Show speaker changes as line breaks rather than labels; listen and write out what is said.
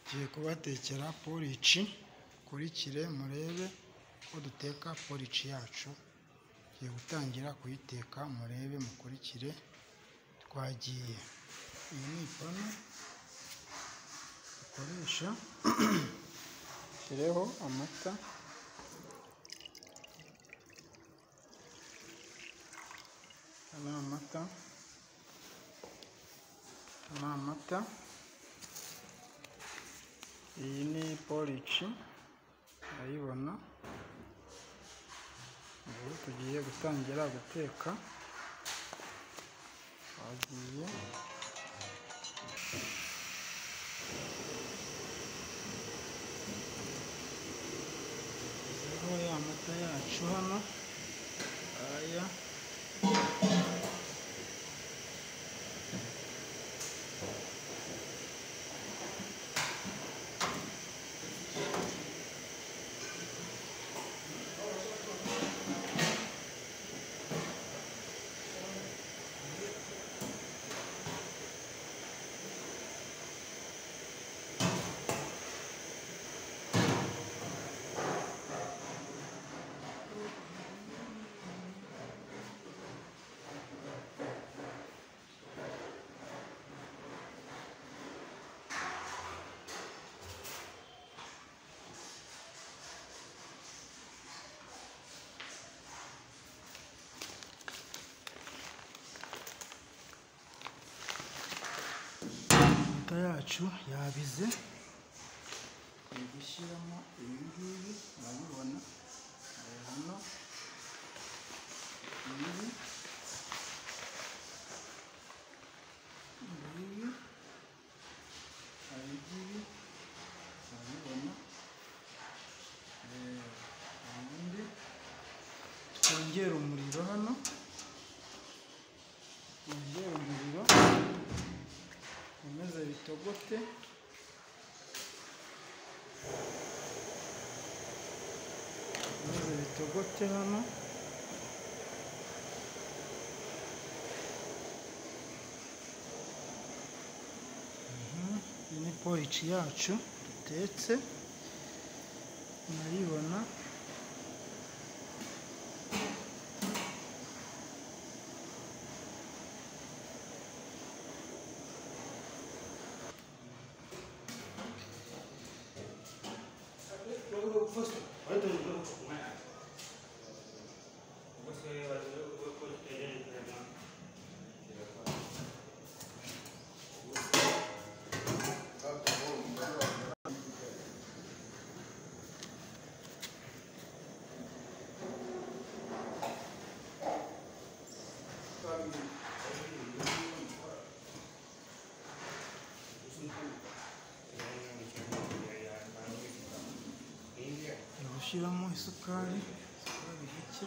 Ngiye kubatekera porici, mukurikire murebe uko duteka porici yacu, ngiye gutangira kuyiteka murebe mukurikire, twagiye. Iyi ni ipanu dukoresha, nshyireho amata. Aya ni amata, aya ni amata, iyi ni porici urayibona, ubu tugiye gutangira guteka, twagiye. Nshyizeho ya mata yacu hano, aya. Amata yacu yabize, tugiye gushyiramo ibi ngibi, murabibona, ari hano, ibi, ngibi, hari igibi, murabibona, eh, hari ibindi, twongere umuriro hano, twongere umuriro, bikomeze bitogote, bikomeze bitogote hano, Mhm, iyi ni porici yacu dutetse, murayibona, ngiye gushyiramo isukari, isukari gike,